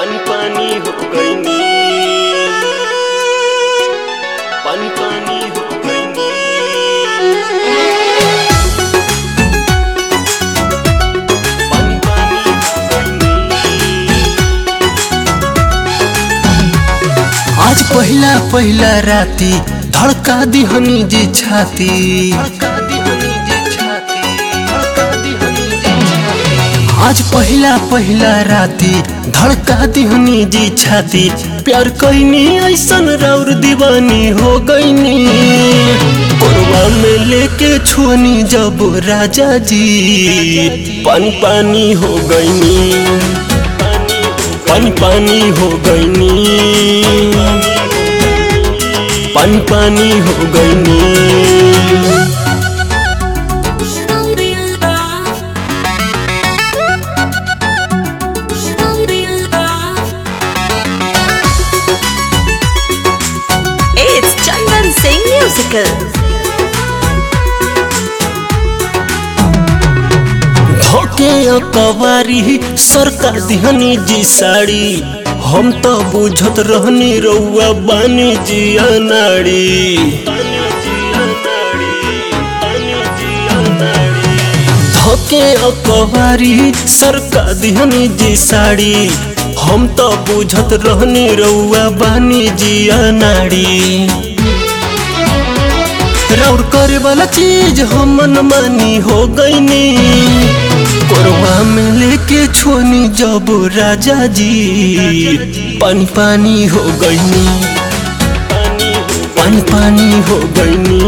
पानी पानी हो गई नी पानी पानी हो गई नी पानी पानी हो गई नी आज पहिला पहिला राती धड़का दिहनी जी छाती आज पहिला पहिला राती धड़का दिहनी जी छाती प्यार कैनी ऐसन राउर दीवानी हो गईनी कोरवा में लेके छुअनी जब राजा जी पानी पानी हो गईनी पानी पानी हो गईनी पानी पानी हो गईनी It's Chandan Singh Musical. धोके कवारी सरकार दिहनी जी साड़ी हम तो बुझत रहनी रउआ बानी जी अनाड़ी धोके कवारी सरकार दिहनी जी साड़ी हम तो बुझत रहनी रउआ बानी जी अनाड़ी रौर करे वाला चीज हम मानी हो गईनी कोरवा में लेके छोनी जब राजा जी पानी पानी हो गईनी पानी पानी हो गईनी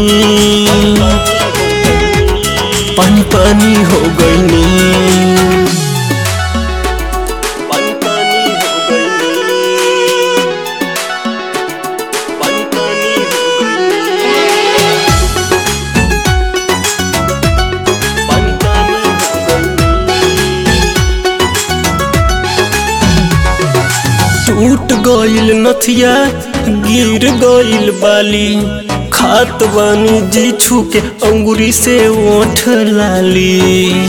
पानी पानी हो गईनी पानी पानी हो गई नी पानी पानी हो गई नी पानी पानी हो गई नी टूट गइल नथिया गिर गइल बाली खात बानी जी छुके अंगुरी से ओठ लाली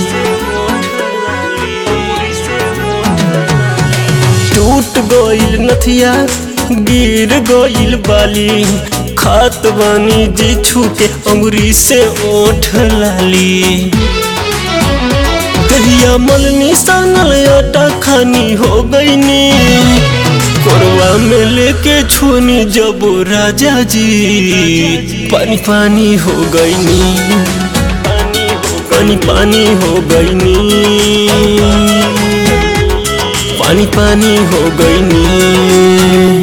टूट गइल नथिया गिर गइल बाली खात बानी जी छुके अंगुरी से ओठ लाली दहिया मलनी सानल आटा खानी हो गईनी कोरवा में लेके छुनी जब राजा जी पानी पानी हो गईनी पानी पानी हो गईनी पानी पानी हो गईनी